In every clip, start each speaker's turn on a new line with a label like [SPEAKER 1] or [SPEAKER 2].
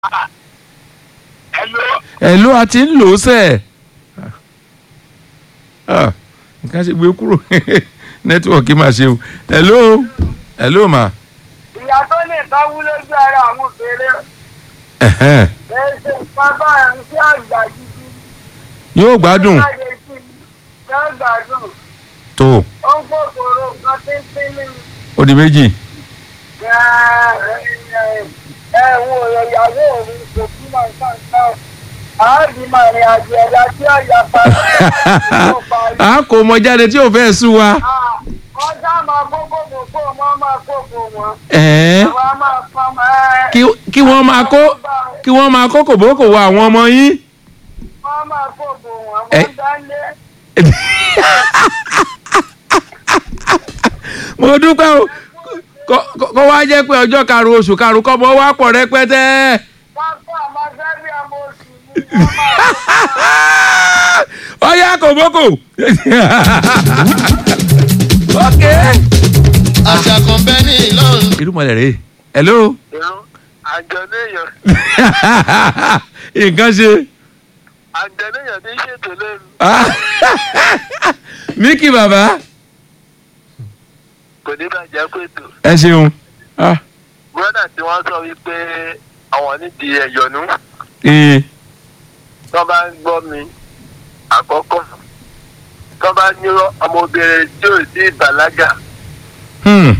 [SPEAKER 1] Hello.
[SPEAKER 2] ẹ̀ ló a ti ń lò ó sẹ̀ Ah, nǹkan ṣe gbé kúrò nẹ́tíwọ̀kì máa ṣe o ẹ̀ ló ẹ̀ ló mà
[SPEAKER 1] Ìyá tó lè tọ́wú lójú ara àwọn òfèrè.
[SPEAKER 2] ẹ̀hẹ́n,
[SPEAKER 1] Èsì bàbá ẹ̀ ń sí àgbà gidi.
[SPEAKER 2] yóò gbádùn
[SPEAKER 1] Láyé sí i, yóò gbádùn.
[SPEAKER 2] tó
[SPEAKER 1] Ó ń kòkòrò kan tíntín ní
[SPEAKER 2] ó di méjì
[SPEAKER 1] ẹ̀wọ̀n ìyàwó mi kò kí máa ń kàn náà. Àádìí máa rìn àjò ẹ̀dá tí ọ̀yà parí.
[SPEAKER 2] a kò mọ jáde tí ò fẹ́ sú wa
[SPEAKER 1] Wọ́n sá máa kókó kókó wọn máa kókó wọn.
[SPEAKER 2] ẹ̀ẹ́
[SPEAKER 1] Àwọn á máa pọn mọ́ ẹ́.
[SPEAKER 2] kí- kí wọ́n máa kó kí wọ́n máa kó kòbókò wọ àwọn ọmọ yín
[SPEAKER 1] Wọ́n máa kókó wọn.
[SPEAKER 2] Ẹ-
[SPEAKER 1] Wọ́n dálé.
[SPEAKER 2] mo dúpẹ́ o kó- kó kó wá jẹ́ pé ọjọ́ karùn-ún oṣù karùn-ún kọ́ mọ́ wá pọ̀ rẹpẹtẹ.
[SPEAKER 1] Wọ́n kọ́ àmọ́ sẹ́bí ọmọ oṣù ní wọ́n máa
[SPEAKER 2] ọyá kòbókò. ok.
[SPEAKER 3] àṣà kan bẹ́ẹ̀ ní ìlọrin.
[SPEAKER 2] irúmọlẹ̀ rèé hello.
[SPEAKER 1] àjọléèyàn
[SPEAKER 2] nǹkan ṣe.
[SPEAKER 1] àjọléèyàn ní ṣètò lẹ́nu
[SPEAKER 2] Mickey bàbá
[SPEAKER 1] kò ní bàjẹ́ pètò.
[SPEAKER 2] ẹ ṣeun. Ah,
[SPEAKER 1] bọ́dà tí wọ́n sọ wípé àwọn nídìí ẹ̀yọ̀nú
[SPEAKER 2] ee,
[SPEAKER 1] tó bá ń gbọ́ mi àkọ́kọ́ tó bá ní ọmọbìnrin tí ò sí ìbàlágà
[SPEAKER 2] hmm,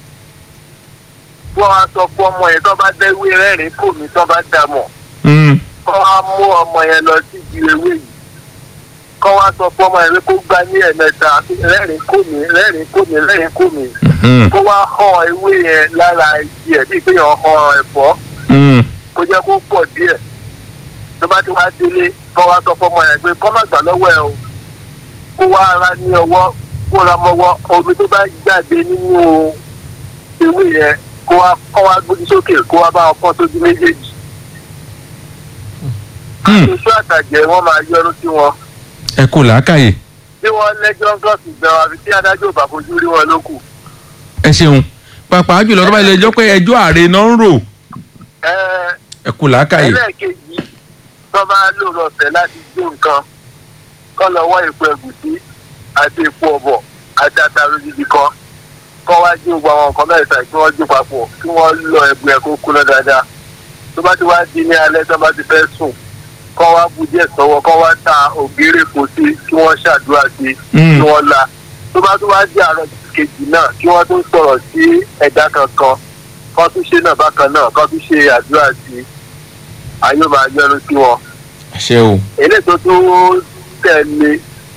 [SPEAKER 1] wọ́n á sọ fún ọmọ yẹn tó bá dẹ́wé rẹ́rìn kò mí tó bá dà mọ̀
[SPEAKER 2] hmm,
[SPEAKER 1] kọ́ wá mú ọmọ yẹn lọ sí ibi ewé yìí kọ́ wá sọ fún ọmọ yẹn pé kó gbá ní ẹ̀mẹ́ta rẹ́rìn kò mí rẹ́rìn kò mí rẹ́rìn kò mí
[SPEAKER 2] hmm,
[SPEAKER 1] kó wá hàn ewé yẹn lára igi ẹ̀ bíi pé yàn hàn ẹ̀fọ́
[SPEAKER 2] hmm.
[SPEAKER 1] kó jẹ́ kó pọ̀ díẹ̀ tó bá ti wá délé kọ́ wá sọ fún ọmọ yẹn pé kọ́ má gbà lọ́wọ́ ẹ o kó wá ara ní ọwọ́ kó ra mọ́wọ́ omi tó bá jáde nínú ewé yẹn kó wá kọ́ wá gbójú sókè kó wá bá ọkàn tójú méjèèjì
[SPEAKER 2] Hmm.
[SPEAKER 1] oṣù àtàjẹ wọn máa yọrù sí wọn
[SPEAKER 2] ẹ kò làákàyè
[SPEAKER 1] bí wọn lẹ́jọ́ gọọsì gbẹ wọn àfi tí adájọ́ ò bá fojú rí wọn lókù.
[SPEAKER 2] ẹ ṣeun pàápàá jùlọ tó bá ilé ẹjọ́ pé ẹjọ́ ààrẹ náà ń rò
[SPEAKER 1] ẹ
[SPEAKER 2] ẹ kò làákàyè.
[SPEAKER 1] ẹlẹ́ẹ̀kejì tó bá lò lọ́sẹ̀ láti gbé nǹkan kọ́ lọ́wọ́ èpo ẹ̀gúsí àti èpo ọ̀bọ̀ àti àtàrò gidi kan kọ́ wá jí gbogbo àwọn nǹkan mẹ́ta kí wọ́n jó papọ̀ kí wọ́n lọ ẹ̀bùn ẹ̀ kó kúná dáadáa tó bá ti wá di ní alẹ́ tó bá ti fẹ́ sùn kọ́ wá bu díẹ̀ sọ́wọ́ kọ́ wá ta ògèrè kò sí kí wọ́n ṣàdúrà sí
[SPEAKER 2] Mm.
[SPEAKER 1] kí wọ́n la tó bá tún wá di àárọ̀ kejì náà kí wọ́n tún sọ̀rọ̀ sí ẹ̀dá kankan kọ́ tún ṣe náà bákan náà kọ́ tún ṣe àdúrà sí ayé máa yọnu sí wọn
[SPEAKER 2] àṣẹ o.
[SPEAKER 1] eléyìí tó tún tẹ̀lé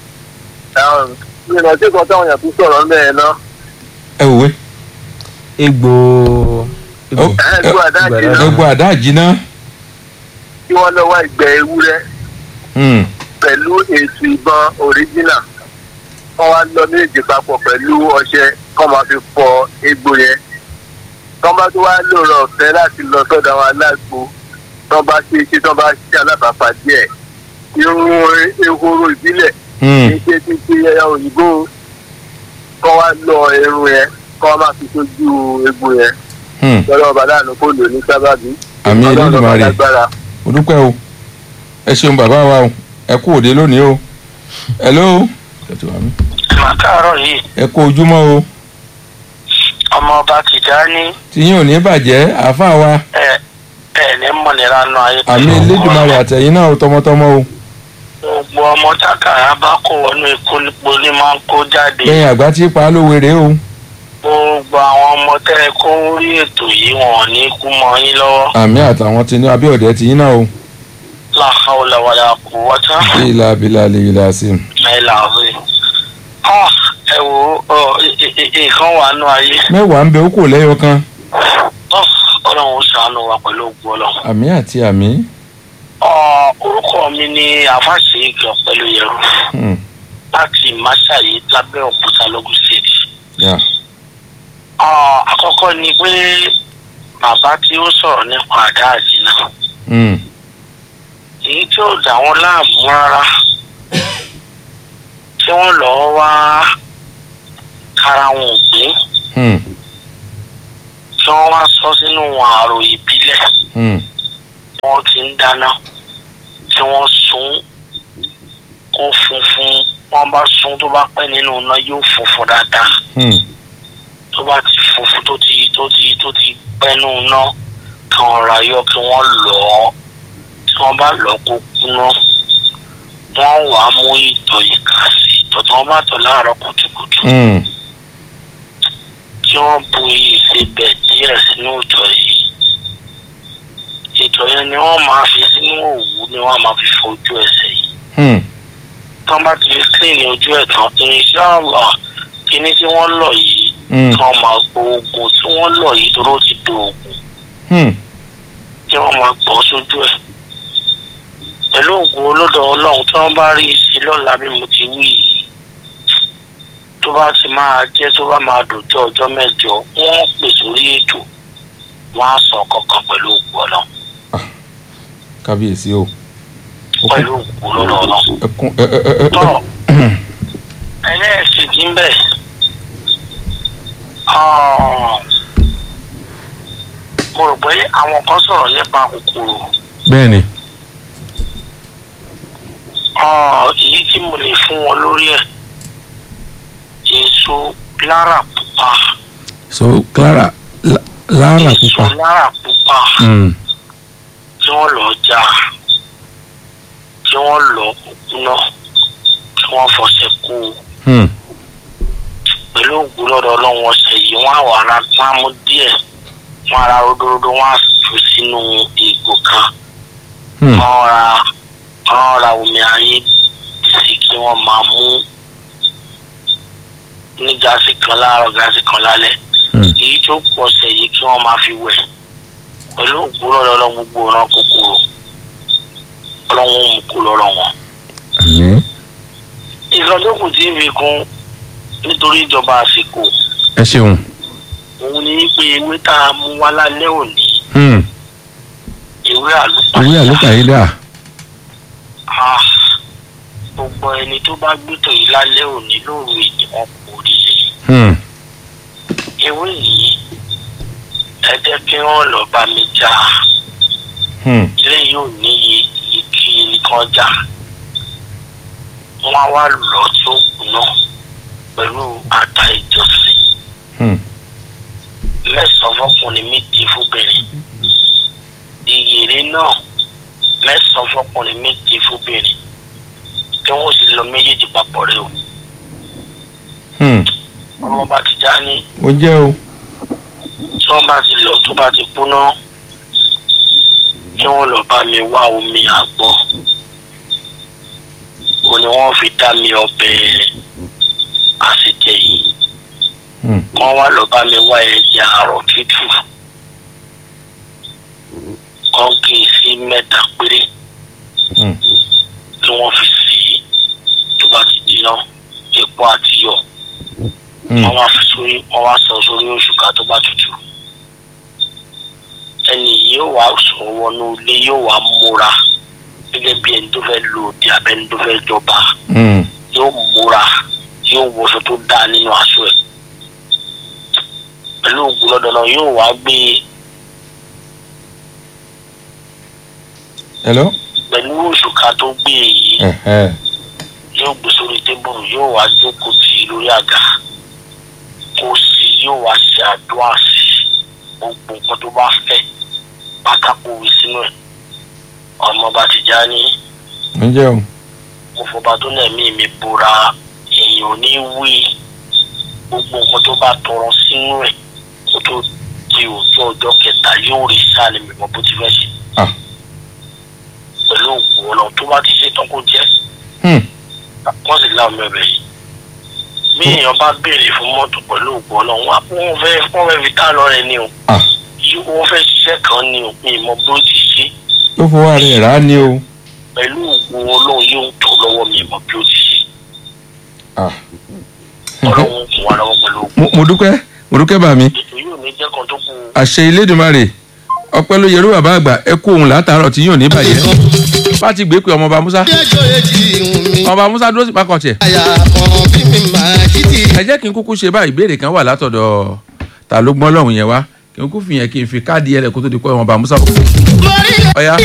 [SPEAKER 1] ìrìnà tí kan táwọn èèyàn tún sọ̀rọ̀ mẹ́rin náà
[SPEAKER 2] ẹ wòwe.
[SPEAKER 4] egbò egbò
[SPEAKER 2] Ó-
[SPEAKER 1] ẹ̀ẹ́dùn àdájì náà
[SPEAKER 2] gbogbo àdáàjì náà.
[SPEAKER 1] kí wọ́n lọ wá ìgbẹ́ ewúrẹ́
[SPEAKER 2] Hmm,
[SPEAKER 1] pẹ̀lú èsì ìbọn òríjìnà wọ́n wá lọ méjì papọ̀ pẹ̀lú ọṣẹ kọ́ máa fi fọ egbò yẹn tọ́ bá tó wá lòrọ̀ ọ̀fẹ́ láti lọ sọ́dọ̀ àwọn alágbo tọ́ bá ṣe ṣe tọ́ bá ṣe alábàápàdé ẹ̀ irun ehoro ìbílẹ̀
[SPEAKER 2] hmm.
[SPEAKER 1] kì í ṣe ti ti ẹyà òyìnbó kọ́ wá lọ irun yẹn kọ́ wá máa fi sójú egbò yẹn
[SPEAKER 2] hmm.
[SPEAKER 1] lọ́dọ̀ ọba láàánú kó lò ní sábàbí
[SPEAKER 2] àmì
[SPEAKER 1] Ọlọ́run ọba
[SPEAKER 2] Elédùmarè
[SPEAKER 1] lágbára.
[SPEAKER 2] mo dúpẹ́ o ẹ ṣeun bàbá wa o ẹ kú òde lónìí o hello
[SPEAKER 5] màkàrọ̀ yìí
[SPEAKER 2] ẹ kú ojúmọ́ o
[SPEAKER 5] ọmọ ọba Tìjání
[SPEAKER 2] tìyín ò ní bàjẹ́ àáfàá wa
[SPEAKER 5] ẹ ẹ ní mọ̀nìlá nù ayé
[SPEAKER 2] àmì Elédùmarè àtẹ̀yìn náà o tọmọtọmọ o
[SPEAKER 5] gbogbo ọmọ tákàrà bá kó wọnú ikú nípo ní máa ń kó jáde
[SPEAKER 2] lẹ́yìn àgbà tí pa á lówe rèé o
[SPEAKER 5] gbogbo àwọn ọmọ tẹ́ ẹ kó rí ètò yìí wọn ò ní kú mọ́ yín lọ́wọ́
[SPEAKER 2] àmì àtàwọn tí ní abíọ̀dẹ tìyín náà o
[SPEAKER 5] la hawla wala quwwata
[SPEAKER 2] ìlà abilà lè ìlà sí i.
[SPEAKER 5] illa billah. Ah, ẹ wo ọ, ì- ì- ì- nǹkan wà nù ayé
[SPEAKER 2] mẹ́wàá ń bẹ ó kò lẹ́yọ kan
[SPEAKER 5] Ọ, ọlọ́run ó ṣàánú wa pẹ̀lú ògùn ọlọ́run.
[SPEAKER 2] àmì àti àmì
[SPEAKER 5] Ọ, orúkọ mi ni àfàṣe ìgbà pẹ̀lú yẹrù
[SPEAKER 2] Hmm,
[SPEAKER 5] láti máṣáyé lábẹ́ òkúta lógún state.
[SPEAKER 2] yà.
[SPEAKER 5] Ah, àkọ́kọ́ ni pé bàbá tí ó sọ̀rọ̀ nípa àdá àjìnà
[SPEAKER 2] Hmm,
[SPEAKER 5] èyí tí ó dà wọ́n láàmú rárá tí wọ́n lọ́ọ́ wá kára wọn ò gbé
[SPEAKER 2] hmm,
[SPEAKER 5] tí wọ́n wá sọ sínú àrò ìbílẹ̀
[SPEAKER 2] hmm.
[SPEAKER 5] wọ́n ti ń dáná tí wọ́n sun kó funfun wọ́n bá sun tó bá pẹ́ nínú iná yóò funfun dáadáa
[SPEAKER 2] Hmm.
[SPEAKER 5] tó bá ti funfun tó ti tó ti tó ti pẹ́ nínú iná kí wọ́n ra yọ kí wọ́n lọ̀ ọ́ tí wọ́n bá lọ̀ ọ́ kó kúná wọ́n wàá mú ìtọ̀ ìka sí ìtọ̀ tí wọ́n bá tọ̀ láàárọ̀ kùtùkùtù
[SPEAKER 2] Hmm.
[SPEAKER 5] tí wọ́n bu ìsebẹ̀ díẹ̀ sínú ìtọ̀ yìí ìtọ̀ yẹn ni wọ́n máa fi sínú òwú ni wọ́n máa fi fọ ojú ẹsẹ̀ yìí
[SPEAKER 2] Hmm.
[SPEAKER 5] tọ́ bá ti fi clean ní ojú ẹ̀ tán inshallah kíní tí wọ́n lọ̀ yìí
[SPEAKER 2] Hmm.
[SPEAKER 5] tí wọ́n máa gbọ́ oògùn tí wọ́n lọ̀ yìí tó ló ti do oògùn
[SPEAKER 2] Hmm.
[SPEAKER 5] tí wọ́n máa gbọ́ sójú ẹ̀ pẹ̀lú oògùn olódò ọlọ́run tí wọ́n bá rí i sí lọ́la bí mo ti wí yìí tó bá ti máa jẹ́ tó bá máa dòjọ́ ọjọ́ mẹ́jọ wọ́n pè sórí ètò wọ́n á sọ kankan pẹ̀lú oògùn ọlọ́run
[SPEAKER 2] kábíyèsí o.
[SPEAKER 5] pẹ̀lú oògùn olódò ọlọ́run.
[SPEAKER 2] ẹkún ẹ ẹ ẹ ẹ.
[SPEAKER 5] tọ́ ẹlẹ́ẹ̀kejì ń bẹ̀ mo rò pé àwọn kan sọ̀rọ̀ nípa kòkòrò
[SPEAKER 2] bẹ́ẹ̀ ni.
[SPEAKER 5] Ah, èyí tí mo lè fún wọn lórí ẹ̀ èso lára pupa
[SPEAKER 2] so clara La- lara
[SPEAKER 5] èso
[SPEAKER 2] pupa.
[SPEAKER 5] lára pupa
[SPEAKER 2] Hmm.
[SPEAKER 5] tí wọ́n lọ já tí wọ́n lọ kúná tí wọ́n fọṣẹ kó o.
[SPEAKER 2] Hmm.
[SPEAKER 5] pẹ̀lú ògùn lọ́dọ̀ ọlọ́run ọ̀sẹ̀ yìí wọ́n á wà ra wọ́n á mú díẹ̀ wọ́n á ra ródóródó wọ́n á jù sínú ìgò kan
[SPEAKER 2] Hmm.
[SPEAKER 5] wọ́n ra wọ́n ra omi ayé sí kí wọ́n máa mú ní gáàsì kan láàárọ̀ gáàsì kan lálẹ́
[SPEAKER 2] Hmm.
[SPEAKER 5] èyí tó kù ọ̀sẹ̀ yìí kí wọ́n máa fi wẹ̀ pẹ̀lú ògùn lọ́dọ̀ ọlọ́run gbogbo ọ̀ràn kòkòrò ọlọ́run ó mú kú lọ́rọ̀ wọn
[SPEAKER 2] àmín.
[SPEAKER 5] ìsọdọ́kùn tí ń fi kún nítorí ìjọba àsìkò
[SPEAKER 2] ẹ ṣeun.
[SPEAKER 5] òun ni pé ewé tá a mú wá lálẹ́ òní
[SPEAKER 2] Hmm.
[SPEAKER 5] ewé àlùpàá
[SPEAKER 2] owó àlùkàyé dà.
[SPEAKER 5] Ah, gbogbo ẹni tó bá gbẹ́tọ̀ yìí lálẹ́ òní lóru èyí wọn kò rí i
[SPEAKER 2] Hmm.
[SPEAKER 5] ewé yìí ẹ jẹ́ kí wọ́n lọ bá mi já
[SPEAKER 2] Hmm.
[SPEAKER 5] ilé yóò níye iye kí nìkan já wọ́n á wá lọ tí ó kùnà pẹ̀lú ata ìjọsìn
[SPEAKER 2] Hmm.
[SPEAKER 5] mẹ́sàn-án fọkùnrin méje fúnbìnrin ìyèrè náà mẹ́sàn-án fọkùnrin méje fúnbìnrin kí wọ́n sì lọ méjèèjì papọ̀ rẹ o
[SPEAKER 2] Hmm.
[SPEAKER 5] ọmọ bá ti já ní
[SPEAKER 2] ó jẹ́ o.
[SPEAKER 5] tí wọ́n bá ti lọ tó bá ti kúná kí wọ́n lọ bá mi wá omi àgbọ̀ o ni wọ́n fi dá mi ọbẹ̀ àṣejẹ yìí
[SPEAKER 2] Hmm.
[SPEAKER 5] wọ́n wá lọ bá mi wá ẹja àrọ̀ tútù wọ́n kì í sí mẹ́ta péré
[SPEAKER 2] Hmm.
[SPEAKER 5] tí wọ́n fi sí i tó bá ti jiná epo àti iyọ̀
[SPEAKER 2] Hmm.
[SPEAKER 5] wọ́n wá fi sórí wọ́n wá sọ sórí òṣùká tó bá tutù ẹni yìí yóò wá sọ wọnú ilé yóò wá múra gẹ́gẹ́ bí ẹni tó fẹ́ lò òdì abẹ́ni tó fẹ́ jọba
[SPEAKER 2] Hmm.
[SPEAKER 5] yóò múra yóò wọṣọ tó dáa nínú aṣọ ẹ̀ pẹ̀lú ògùn lọ́dọ̀ náà yóò wá gbé
[SPEAKER 2] hello.
[SPEAKER 5] pẹ̀lú òṣùká tó gbé yìí
[SPEAKER 2] Ẹ̀hẹ́.
[SPEAKER 5] yóò gbé sórí tébùrù yóò wá jókòó tì í lórí àga kó sì yóò wá ṣe àdúrà sí gbogbo nǹkan tó bá fẹ́ pátákó wí sínú ẹ̀ ọmọ bá ti já ní
[SPEAKER 2] ó jẹ́ o.
[SPEAKER 5] mo fọba tó lẹ́mí mi bora èèyàn ò ní wí gbogbo nǹkan tó bá tọrọ sínú ẹ̀ kó tó di òjò ọjọ́ kẹta yóò rí sáà ní mímọ́ bó ti fẹ́ ṣe
[SPEAKER 2] Ah.
[SPEAKER 5] pẹ̀lú òògùn ọ̀nà tó bá ti ṣe tán kó jẹ́
[SPEAKER 2] Hmm.
[SPEAKER 5] wọ́n sì láwọn ẹ̀bẹ̀ yìí bí èèyàn bá béèrè fún mọ́tò pẹ̀lú òògùn ọ̀nà wọn wọ́n fẹ́ wọ́n fẹ́ fi tá lọ rẹ ni o
[SPEAKER 2] Ah.
[SPEAKER 5] yìí wọ́n fẹ́ ṣiṣẹ́ kan ni o mi ìmọ̀ bí ó ti ṣe
[SPEAKER 2] ó fọwọ́ ara ẹ̀ rà á ní o.
[SPEAKER 5] pẹ̀lú òògùn ọlọ́run yóò tó lọ́wọ́ mi ìmọ̀ bí ó ti ṣe
[SPEAKER 2] Ah.
[SPEAKER 5] ọlọ́run kún wa lọ́wọ́ pẹ̀lú òògùn
[SPEAKER 2] mo mo dúpẹ́ mo dúpẹ́ bà mí.
[SPEAKER 5] ètò yóò ní jẹ́ kan tó kù
[SPEAKER 2] àṣẹ Elédùmarè ọpẹ́ ló yẹrú bàbá àgbà ẹ kú òun látàárọ̀ tí yóò ní bàjẹ́. bá ti gbé pé ọmọọba Musa
[SPEAKER 3] ẹjọ́ èjì ìhùn mi.
[SPEAKER 2] ọmọọba Musa dúró sí pákọ̀ tiẹ̀.
[SPEAKER 3] àyà kan bí mi máa kìtì.
[SPEAKER 2] ẹ jẹ́ kí n kúkú ṣe báyìí ìbéèrè kan wà látọ̀dọ̀ ta ló gbọ́n lọ́hùn yẹn wá kí n kú fìyẹn kí n fi káàdì ẹlẹ kó tó di pé wọn bá musa bọ. ọ̀ya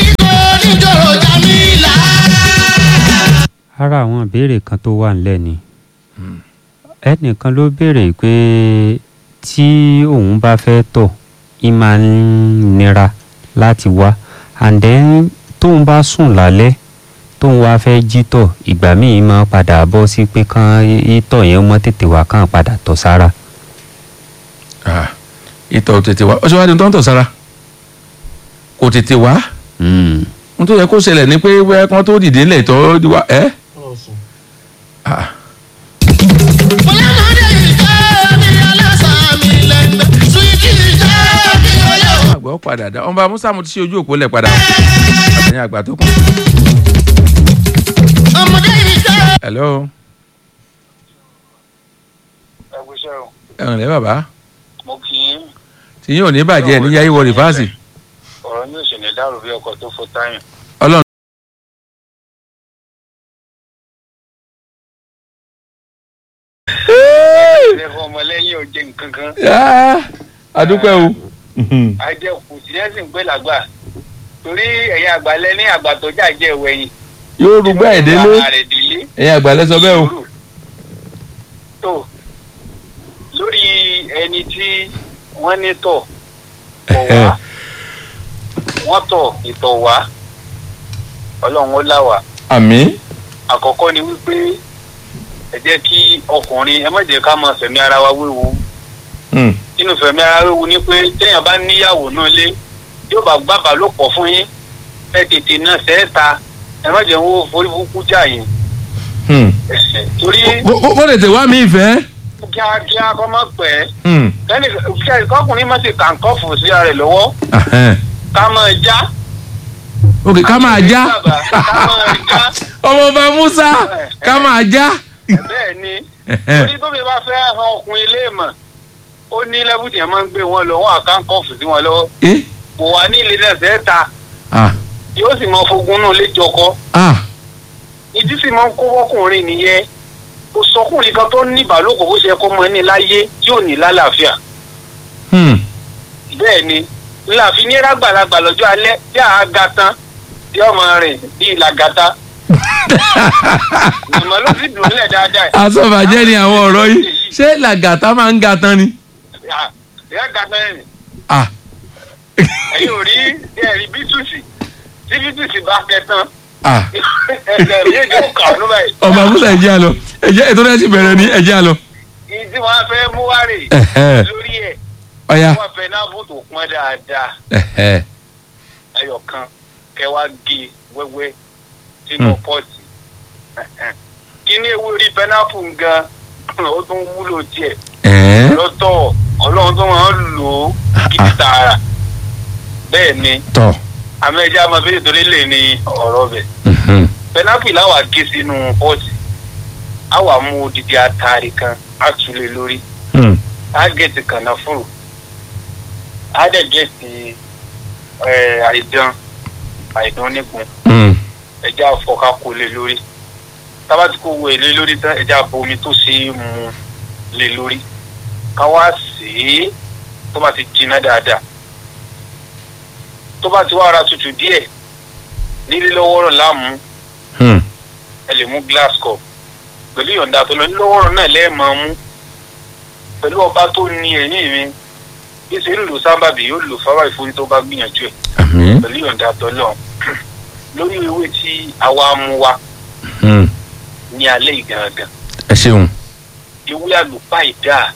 [SPEAKER 6] ara àwọn ìbéèrè kan tó wà nílẹ̀ ni ẹnìkan ló béèrè pé tí òun bá fẹ́ tọ̀ í máa ń nira láti wá and then tóun bá sùn lálẹ́ tóun wá fẹ́ jí tọ̀ ìgbà míì máa padà bọ́ sí pé kán ìtọ̀ yẹn mọ́ tètè wá kàn padà tọ̀ sára.
[SPEAKER 2] Ah, ìtọ̀ ò tètè wá ọṣọ wa ni tó ń tọ̀ sára kò tètè wá
[SPEAKER 6] Mm.
[SPEAKER 2] n tó yẹ kó ṣẹlẹ̀ ni pé wẹ́ kán tó dìde ńlẹ̀ tó wá ẹ́ Ah, àgbà ó padà dá ọmọ musa mo ti ṣe ojú òpó lẹ̀ padà àtẹ̀yìn àgbà tó kù. hello
[SPEAKER 5] ẹgbẹ́sẹ̀ o
[SPEAKER 2] ẹ̀rìn lẹ́ bàbá
[SPEAKER 5] mo kì í
[SPEAKER 2] tí yín ò ní bàjẹ́ ní yáyí wọ rìfáàsì
[SPEAKER 5] ọ̀rọ̀ ní òṣèlú dàrú bí ọkọ̀ tó fọ́ táyà.
[SPEAKER 2] ọlọ́run.
[SPEAKER 5] ẹ̀fọ́ ọmọlẹ́yìn ò jẹ nǹkan kan
[SPEAKER 2] Ah, adúpẹ́ o.
[SPEAKER 5] ajẹ́kù tìrẹ́sì ń pè lágbà torí ẹ̀yin àgbàlẹ́ ní àgbà tó jà jẹ́ ìwẹ̀yìn.
[SPEAKER 2] yóò rúgbà ẹ̀ délé
[SPEAKER 5] ààrẹ délé.
[SPEAKER 2] ẹ̀yin àgbàlẹ̀ sọ bẹ́ẹ̀ o.
[SPEAKER 5] sùúrù. tó lórí ẹni tí wọ́n ní tọ̀ kọ̀ wá wọ́n tọ̀ ìtọ̀ wá ọlọ́run ó là wá
[SPEAKER 2] àmì
[SPEAKER 5] àkọ́kọ́ ni wípé ẹ jẹ́ kí ọkùnrin ẹ má jẹ́ ká máa fẹ̀mí ara wa wéwu nínú fẹ̀mí ara wéwu ni pé téèyàn bá níyàwó náà lé yóò bá gbàgbà ló pọ̀ fún yín ẹ tètè náà sẹ́ẹ̀ta ẹ má jẹ́ ń wo forí burúkú jà yín torí
[SPEAKER 2] ó lè tẹ̀ wá mi ìfẹ́.
[SPEAKER 5] kíákíá kọ́ mọ́ pẹ́ kẹ́ni kọ́kùnrin má ti kàǹkọ́fù sí ara rẹ̀ lọ́wọ́ ká máa já
[SPEAKER 2] ok ká máa já
[SPEAKER 5] ká máa já
[SPEAKER 2] ọmọ ọba musa ká máa já.
[SPEAKER 5] bẹ́ẹ̀ ni torí tóbi bá fẹ́ han ọkùnrin ilé mọ̀ ó ní lẹ́bùtì yẹn máa ń gbé wọn lọ wọn àkàǹkọ́fù sí wọn lọ́wọ́
[SPEAKER 2] Eh?
[SPEAKER 5] kò wá ní ilé náà sẹ́ẹ̀ta
[SPEAKER 2] Ah,
[SPEAKER 5] yóò sì mọ fogun náà léjọkọ
[SPEAKER 2] ah,
[SPEAKER 5] ìdí sì máa ń kó wọ́kùnrin nìyẹn kò sọkùnrin kan tó ní ìbálòpọ̀ bó ṣe kó mọ ní láyé tí ò ní lálàáfíà
[SPEAKER 2] hmm.
[SPEAKER 5] bẹ́ẹ̀ ni láàfin ní rágbàlagbà lọ́jọ́ alẹ́ tí a ga tán tí ọmọ rìn bí ìlàgàtà ìmọ̀ ló sì dùn nílẹ̀ dáadáa
[SPEAKER 2] asọ́bàjẹ́ ni àwọn ọ̀rọ̀ yìí ṣé làgàtà máa ń ga tán ni.
[SPEAKER 5] Ah, ìyá ga tán ẹ̀
[SPEAKER 2] Ah,
[SPEAKER 5] ẹ̀yin ò rí ẹ̀rí bítùsì tí bítùsì bá kẹ tán
[SPEAKER 2] ah.
[SPEAKER 5] ẹ̀jẹ̀ rí èdè ó kà ọ́ níbẹ̀
[SPEAKER 2] ọba musa ẹ̀jẹ̀ àlọ́ ẹ̀jẹ̀ ètò rẹ̀ ti bẹ̀rẹ̀ ní ẹ̀jẹ̀ àlọ́.
[SPEAKER 5] yìí tí wọ́n á fẹ́ mú wá rè
[SPEAKER 2] Ẹ̀hẹ́.
[SPEAKER 5] lórí ẹ̀
[SPEAKER 2] ọ̀ya
[SPEAKER 5] wọ́n fẹ́ náà bó tó pọ́n dáadáa
[SPEAKER 2] ẹ̀hẹ́.
[SPEAKER 5] ẹyọ kan kẹ wá gé wẹ́wẹ́ sínú
[SPEAKER 2] Hmm.
[SPEAKER 5] pọ́ọ̀tì kí ní ewu rí pẹ́nápù gan ó tún wúlò tiẹ̀
[SPEAKER 2] ẹ̀ẹ́.
[SPEAKER 5] lọ́tọ̀ ọlọ́run tó máa ń lò ó gidi tààrà bẹ́ẹ̀ ni
[SPEAKER 2] tọ̀.
[SPEAKER 5] àmọ́ ẹja máa fi torí lè ní ọ̀rọ̀ bẹ̀
[SPEAKER 2] Mhm.
[SPEAKER 5] pẹ́nápù làwà gé sínú pọ́ọ̀tì á wà mú odidi atari kan á tulè lórí
[SPEAKER 2] Hmm.
[SPEAKER 5] á gẹ̀ẹ́tì kànáfùrù á dẹ̀ gẹ̀ẹ́tì ẹ̀, àìdán àìdán onígun
[SPEAKER 2] Hmm.
[SPEAKER 5] ẹja fọká kó lé lórí tábà tí kò wọ èlé lórí tán ẹja bomi tó ṣe é mu lé lórí ká wá sí i tó bá ti jiná dáadáa tó bá ti wá ara tutù díẹ̀ nílé lọ́wọ́rọ̀ láàmú
[SPEAKER 2] Hmm.
[SPEAKER 5] ẹ lè mú glass cup pẹ̀lú ìyọ̀ǹda tó lọ ní lọ́wọ́rọ̀ náà lẹ́ẹ̀máa mú pẹ̀lú ọba tó ní ẹ̀yìn mi bí ṣe ń lò sábàbí yóò lò fáwọn ìfúnni tó bá gbìyànjú ẹ̀
[SPEAKER 2] àmì.
[SPEAKER 5] pẹ̀lú ìyọ̀ǹda tó lọ lórí ewé tí àwa mú wa
[SPEAKER 2] Hmm.
[SPEAKER 5] ní alẹ́ ìgangan
[SPEAKER 2] ẹ ṣeun.
[SPEAKER 5] ewé àlùpàìdá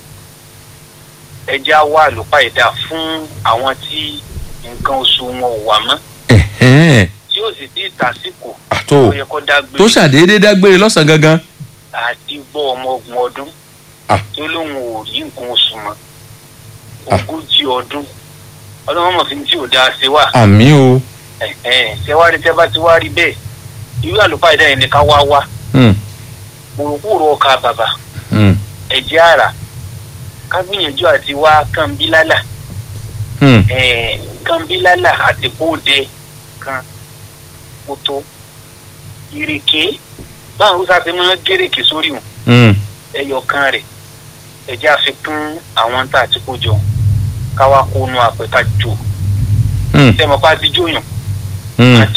[SPEAKER 5] ẹja wá àlùpàìdá fún àwọn tí nǹkan oṣù wọn ò wà mọ́
[SPEAKER 2] Ẹ̀hẹ́.
[SPEAKER 5] tí ó sì ti tàsíkò
[SPEAKER 2] àtò
[SPEAKER 5] tó yẹ kó dágbére
[SPEAKER 2] tó ṣàdédé dágbére lọ́sàn-án gangan.
[SPEAKER 5] àti gbọ́ ọmọ ogun ọdún
[SPEAKER 2] Ah.
[SPEAKER 5] tó lóun ò rí nǹkan oṣù mọ́
[SPEAKER 2] Ah.
[SPEAKER 5] ogójì ọdún ọlọ́run mọ̀ fi tí ò dáa ṣe wà
[SPEAKER 2] àmì o.
[SPEAKER 5] ṣé wá rí tẹ́ bá ti wá rí bẹ́ẹ̀ irú àlùpàìdá yẹn ni ká wá wá
[SPEAKER 2] Hmm.
[SPEAKER 5] kúròkúrò ọkà bàbà
[SPEAKER 2] Hmm.
[SPEAKER 5] ẹ̀jẹ̀ àrà ká gbìyànjú àti wá kànbílálà
[SPEAKER 2] Hmm.
[SPEAKER 5] eh, kànbílálà àti kóòdẹ kan kótó ìrèké báwọn haúsá ti máa ń gérèké sórí wọn
[SPEAKER 2] Hmm.
[SPEAKER 5] ẹyọ kan rẹ̀ ẹ̀jẹ̀ àfikún àwọn tá a ti kó jọ
[SPEAKER 7] káwá kó nu àpẹ ká jò
[SPEAKER 2] Hmm.
[SPEAKER 7] tẹmọ pa ti jóyàn
[SPEAKER 2] Hmm.